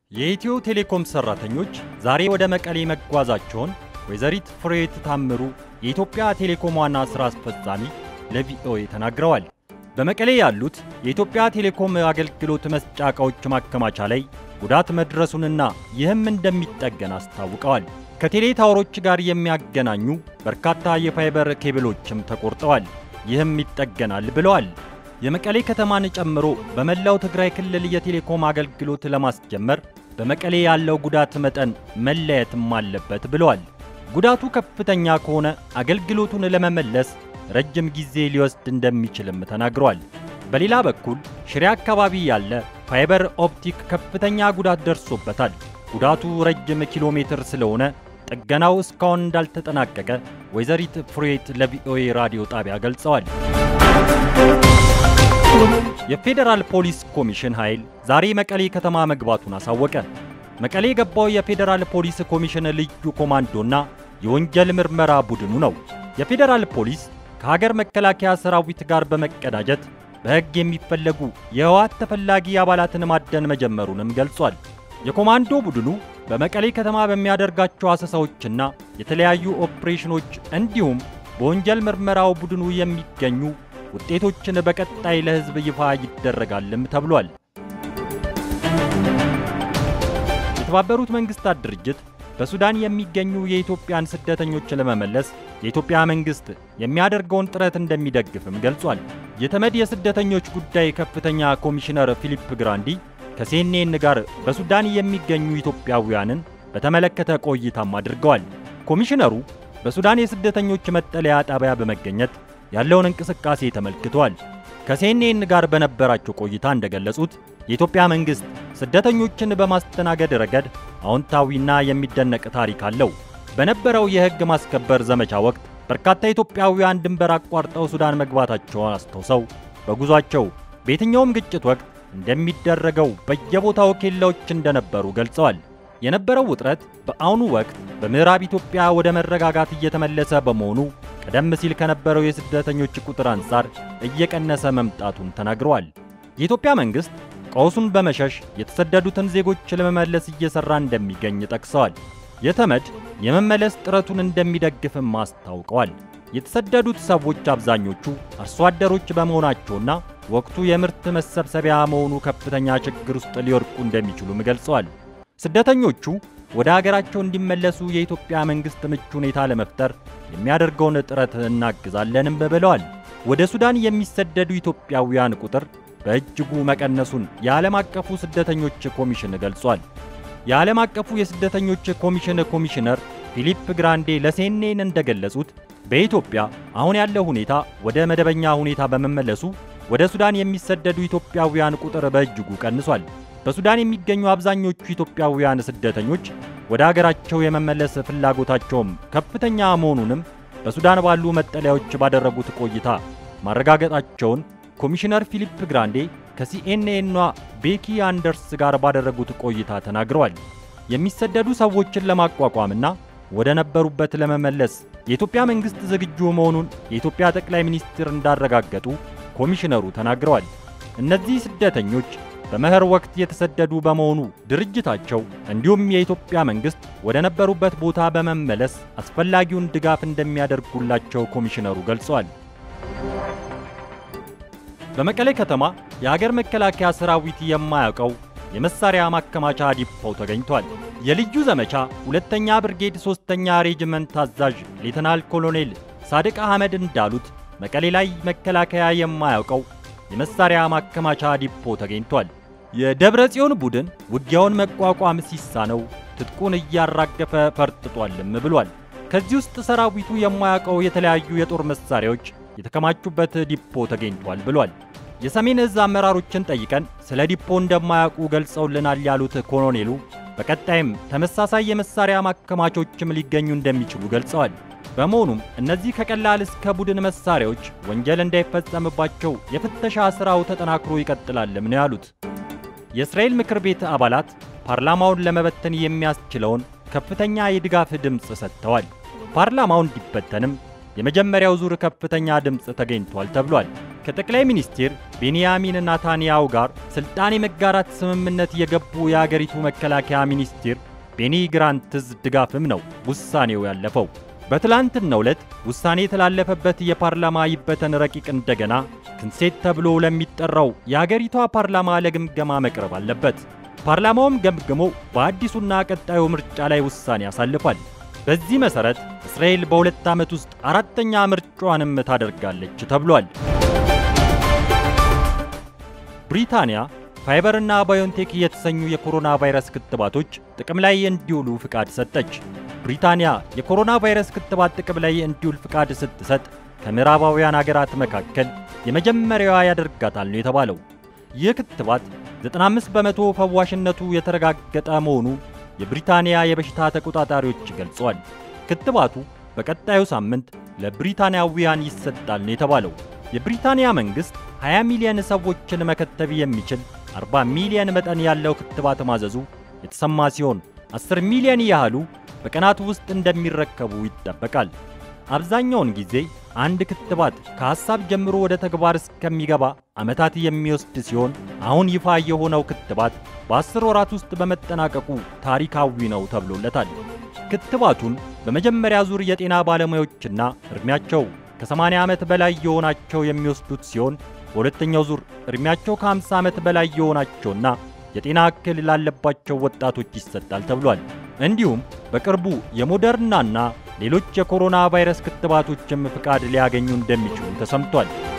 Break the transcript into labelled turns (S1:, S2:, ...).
S1: የኢትዮ ቴሌኮም ሰራተኞች ዛሬ ወደ መቀሌ መጓዛቸውን ወይዘሪት ፍሬሕይወት ታምሩ የኢትዮጵያ ቴሌኮም ዋና ሥራ አስፈጻሚ ለቪኦኤ ተናግረዋል። በመቀሌ ያሉት የኢትዮጵያ ቴሌኮም አገልግሎት መስጫ ዕቃዎች ማከማቻ ላይ ጉዳት መድረሱንና ይህም እንደሚጠገን አስታውቀዋል። ከቴሌ ታወሮች ጋር የሚያገናኙ በርካታ የፋይበር ኬብሎችም ተቆርጠዋል። ይህም ይጠገናል ብለዋል። የመቀሌ ከተማን ጨምሮ በመላው ትግራይ ክልል የቴሌኮም አገልግሎት ለማስጀመር በመቀሌ ያለው ጉዳት መጠን መለየትም አለበት ብለዋል። ጉዳቱ ከፍተኛ ከሆነ አገልግሎቱን ለመመለስ ረጅም ጊዜ ሊወስድ እንደሚችልም ተናግሯል። በሌላ በኩል ሽሬ አካባቢ ያለ ፋይበር ኦፕቲክ ከፍተኛ ጉዳት ደርሶበታል። ጉዳቱ ረጅም ኪሎ ሜትር ስለሆነ ጥገናው እስካሁን እንዳልተጠናቀቀ ወይዘሪት ፍሬሕይወት ለቪኦኤ ራዲዮ ጣቢያ ገልጸዋል። የፌዴራል ፖሊስ ኮሚሽን ኃይል ዛሬ መቀሌ ከተማ መግባቱን አሳወቀ። መቀሌ የገባው የፌዴራል ፖሊስ ኮሚሽን ልዩ ኮማንዶና የወንጀል ምርመራ ቡድኑ ነው። የፌዴራል ፖሊስ ከሀገር መከላከያ ሰራዊት ጋር በመቀዳጀት በሕግ የሚፈለጉ የህወሓት ተፈላጊ አባላትን ማደን መጀመሩንም ገልጿል። የኮማንዶ ቡድኑ በመቀሌ ከተማ በሚያደርጋቸው አሰሳዎችና የተለያዩ ኦፕሬሽኖች እንዲሁም በወንጀል ምርመራው ቡድኑ የሚገኙ ውጤቶችን በቀጣይ ለሕዝብ ይፋ ይደረጋልም ተብሏል። የተባበሩት መንግስታት ድርጅት በሱዳን የሚገኙ የኢትዮጵያን ስደተኞች ለመመለስ የኢትዮጵያ መንግስት የሚያደርገውን ጥረት እንደሚደግፍም ገልጿል። የተመድ የስደተኞች ጉዳይ ከፍተኛ ኮሚሽነር ፊሊፕ ግራንዲ ከሲኤንኤን ጋር በሱዳን የሚገኙ ኢትዮጵያውያንን በተመለከተ ቆይታም አድርገዋል። ኮሚሽነሩ በሱዳን የስደተኞች መጠለያ ጣቢያ በመገኘት ያለውን እንቅስቃሴ ተመልክተዋል። ከሲኤንኤን ጋር በነበራቸው ቆይታ እንደገለጹት የኢትዮጵያ መንግስት ስደተኞችን በማስተናገድ ረገድ አዎንታዊና የሚደነቅ ታሪክ አለው። በነበረው የሕግ ማስከበር ዘመቻ ወቅት በርካታ ኢትዮጵያውያን ድንበር አቋርጠው ሱዳን መግባታቸውን አስታውሰው በጉዟቸው በየትኛውም ግጭት ወቅት እንደሚደረገው በየቦታው ኬላዎች እንደነበሩ ገልጸዋል። የነበረው ውጥረት በአሁኑ ወቅት በምዕራብ ኢትዮጵያ ወደ መረጋጋት እየተመለሰ በመሆኑ ቀደም ሲል ከነበረው የስደተኞች ቁጥር አንጻር እየቀነሰ መምጣቱን ተናግረዋል። የኢትዮጵያ መንግስት ቀውሱን በመሸሽ የተሰደዱትን ዜጎች ለመመለስ እየሰራ እንደሚገኝ ጠቅሰዋል። የተመድ የመመለስ ጥረቱን እንደሚደግፍም አስታውቀዋል። የተሰደዱት ሰዎች አብዛኞቹ አርሶ አደሮች በመሆናቸውና ወቅቱ የምርት መሰብሰቢያ መሆኑ ከፍተኛ ችግር ውስጥ ሊወድቁ እንደሚችሉም ገልጸዋል። ስደተኞቹ ወደ አገራቸው እንዲመለሱ የኢትዮጵያ መንግስት ምቹ ሁኔታ ለመፍጠር የሚያደርገውን ጥረት እናግዛለንም ብለዋል። ወደ ሱዳን የሚሰደዱ ኢትዮጵያውያን ቁጥር በእጅጉ መቀነሱን የዓለም አቀፉ ስደተኞች ኮሚሽን ገልጿል። የዓለም አቀፉ የስደተኞች ኮሚሽን ኮሚሽነር ፊሊፕ ግራንዴ ለሴኔን እንደገለጹት በኢትዮጵያ አሁን ያለው ሁኔታ ወደ መደበኛ ሁኔታ በመመለሱ ወደ ሱዳን የሚሰደዱ ኢትዮጵያውያን ቁጥር በእጅጉ ቀንሷል። በሱዳን የሚገኙ አብዛኞቹ ኢትዮጵያውያን ስደተኞች ወደ አገራቸው የመመለስ ፍላጎታቸውም ከፍተኛ መሆኑንም በሱዳን ባሉ መጠለያዎች ባደረጉት ቆይታ ማረጋገጣቸውን ኮሚሽነር ፊሊፕ ግራንዴ ከሲኤንኤኗ ቤኪ አንደርስ ጋር ባደረጉት ቆይታ ተናግረዋል። የሚሰደዱ ሰዎችን ለማቋቋምና ወደ ነበሩበት ለመመለስ የኢትዮጵያ መንግስት ዝግጁ መሆኑን የኢትዮጵያ ጠቅላይ ሚኒስትር እንዳረጋገጡ ኮሚሽነሩ ተናግረዋል። እነዚህ ስደተኞች በመኸር ወቅት የተሰደዱ በመሆኑ ድርጅታቸው እንዲሁም የኢትዮጵያ መንግስት ወደ ነበሩበት ቦታ በመመለስ አስፈላጊውን ድጋፍ እንደሚያደርጉላቸው ኮሚሽነሩ ገልጸዋል። በመቀሌ ከተማ የሀገር መከላከያ ሰራዊት የማያውቀው የመሳሪያ ማከማቻ ዲፖው ተገኝቷል። የልዩ ዘመቻ ሁለተኛ ብርጌድ ሶስተኛ ሬጅመንት አዛዥ ሌተናል ኮሎኔል ሳድቅ አህመድ እንዳሉት መቀሌ ላይ መከላከያ የማያውቀው የመሳሪያ ማከማቻ ዲፖ ተገኝቷል። የደብረ ጽዮን ቡድን ውጊያውን መቋቋም ሲሳነው ትጥቁን እያራገፈ ፈርጥጧልም ብሏል። ከዚህ ውስጥ ሰራዊቱ የማያውቀው የተለያዩ የጦር መሳሪያዎች የተከማቹበት ዲፖ ተገኝቷል ብሏል። የሰሜን እዝ አመራሮችን ጠይቀን ስለ ዲፖ እንደማያውቁ ገልጸውልናል ያሉት ኮሎኔሉ በቀጣይም ተመሳሳይ የመሳሪያ ማከማቾችም ሊገኙ እንደሚችሉ ገልጸዋል። በመሆኑም እነዚህ ከቀላል እስከ ቡድን መሳሪያዎች ወንጀል እንዳይፈጸምባቸው የፍተሻ ሥራው ተጠናክሮ ይቀጥላልም ነው ያሉት። የእስራኤል ምክር ቤት አባላት ፓርላማውን ለመበተን የሚያስችለውን ከፍተኛ የድጋፍ ድምፅ ሰጥተዋል። ፓርላማው እንዲበተንም የመጀመሪያው ዙር ከፍተኛ ድምፅ ተገኝቷል ተብሏል። ከጠቅላይ ሚኒስትር ቤንያሚን ናታንያሁ ጋር ስልጣን የመጋራት ስምምነት የገቡ የአገሪቱ መከላከያ ሚኒስትር ቤኒ ግራንትዝ ድጋፍም ነው ውሳኔው ያለፈው። በትላንትናው ዕለት ውሳኔ የተላለፈበት የፓርላማ ይበተን ረቂቅ እንደገና ክንሴት ተብሎ ለሚጠራው የአገሪቷ ፓርላማ ለግምገማ መቅረብ አለበት። ፓርላማውም ገምግሞ በአዲሱና ቀጣዩ ምርጫ ላይ ውሳኔ ያሳልፋል። በዚህ መሠረት እስራኤል በሁለት ዓመት ውስጥ አራተኛ ምርጫዋንም ታደርጋለች ተብሏል። ብሪታንያ ፋይበርና ባዮንቴክ የተሰኙ የኮሮና ቫይረስ ክትባቶች ጥቅም ላይ እንዲውሉ ፍቃድ ሰጠች። ብሪታንያ የኮሮና ቫይረስ ክትባት ጥቅም ላይ እንዲውል ፍቃድ ስትሰጥ ከምዕራባውያን አገራት መካከል የመጀመሪያዋ ያደርጋታል ነው የተባለው። ይህ ክትባት 95 በመቶ ፈዋሽነቱ የተረጋገጠ መሆኑ የብሪታንያ የበሽታ ተቆጣጣሪዎች ገልጸዋል። ክትባቱ በቀጣዩ ሳምንት ለብሪታንያውያን ይሰጣል ነው የተባለው። የብሪታንያ መንግሥት 20 ሚሊዮን ሰዎችን መከተብ የሚችል 40 ሚሊዮን መጠን ያለው ክትባት ማዘዙ የተሰማ ሲሆን 10 ሚሊዮን ያህሉ በቀናት ውስጥ እንደሚረከቡ ይጠበቃል። አብዛኛውን ጊዜ አንድ ክትባት ከሐሳብ ጀምሮ ወደ ተግባር እስከሚገባ ዓመታት የሚወስድ ሲሆን አሁን ይፋ የሆነው ክትባት በአስር ወራት ውስጥ በመጠናቀቁ ታሪካዊ ነው ተብሎለታል። ክትባቱን በመጀመሪያ ዙር የጤና ባለሙያዎችና ዕድሜያቸው ከ80 ዓመት በላይ የሆናቸው የሚወስዱት ሲሆን በሁለተኛው ዙር ዕድሜያቸው ከ50 ዓመት በላይ የሆናቸውና የጤና እክል ላለባቸው ወጣቶች ይሰጣል ተብሏል። እንዲሁም በቅርቡ የሞደርናና ሌሎች የኮሮና ቫይረስ ክትባቶችም ፍቃድ ሊያገኙ እንደሚችሉ ተሰምቷል።